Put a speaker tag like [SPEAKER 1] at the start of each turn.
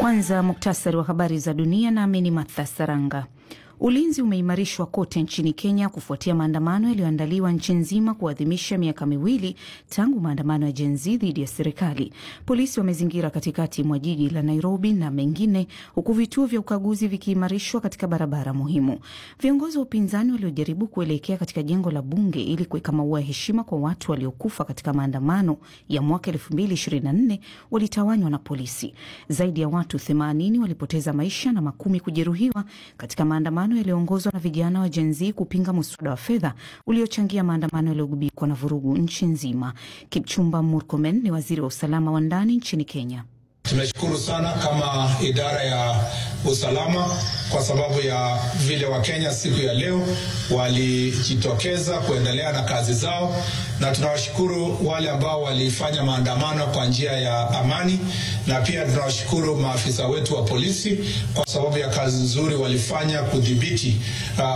[SPEAKER 1] Kwanza muktasari wa habari za dunia, nami ni Martha Saranga. Ulinzi umeimarishwa kote nchini Kenya kufuatia maandamano yaliyoandaliwa nchi nzima kuadhimisha miaka miwili tangu maandamano ya Gen Z dhidi ya serikali. Polisi wamezingira katikati mwa jiji la Nairobi na mengine, huku vituo vya ukaguzi vikiimarishwa katika barabara muhimu. Viongozi wa upinzani waliojaribu kuelekea katika jengo la bunge ili kuweka maua ya heshima kwa watu waliokufa katika maandamano ya mwaka 2024 walitawanywa na polisi. Zaidi ya watu 80 walipoteza maisha na makumi kujeruhiwa katika maandamano yaliyoongozwa na vijana wa Gen Z kupinga muswada wa fedha uliochangia maandamano yaliyogubikwa na vurugu nchi nzima. Kipchumba Murkomen ni waziri wa usalama wa ndani nchini Kenya.
[SPEAKER 2] Tunashukuru sana kama idara ya usalama kwa sababu ya vile Wakenya siku ya leo walijitokeza kuendelea na kazi zao, na tunawashukuru wale ambao walifanya maandamano kwa njia ya amani, na pia tunawashukuru maafisa wetu wa polisi kwa sababu ya kazi nzuri walifanya kudhibiti uh,